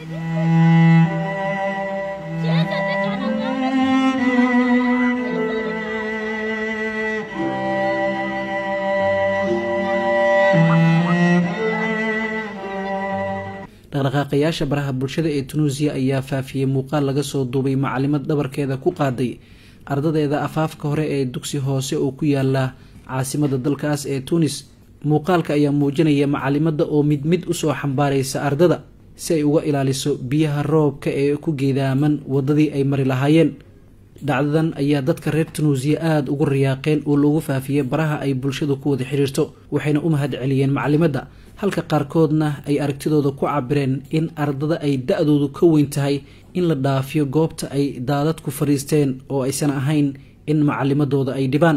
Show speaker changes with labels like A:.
A: dhaqdhaqaaqayaasha baraha bulshada ee tunuusiya ayaa faafiyey muuqaal laga soo duubay macalimad dhabarkeeda ku qaaday ardadeeda afaafka hore ee dugsi hoose oo ku yaala caasimada dalkaas ee tunis muuqaalka ayaa muujinaya macalimada oo mid mid usoo xambaaraysa ardada si ay uga ilaaliso biyaha roobka ee ku geedaaman wadadii ay mari lahaayeen dhacdadan ayaa dadka reer tunuusiya aada ugu riyaaqeen oo loogu faafiyey baraha ay bulshadu ku wada xidhiirto waxayna u mahad celiyeen macalimadda halka qaarkoodna ay aragtidooda ku cabireen in ardada ay da-doodu ka weyn tahay in la dhaafiyo goobta ay daadadku fadhiisteen oo aysan ahayn in macalimadooda ay dhibaan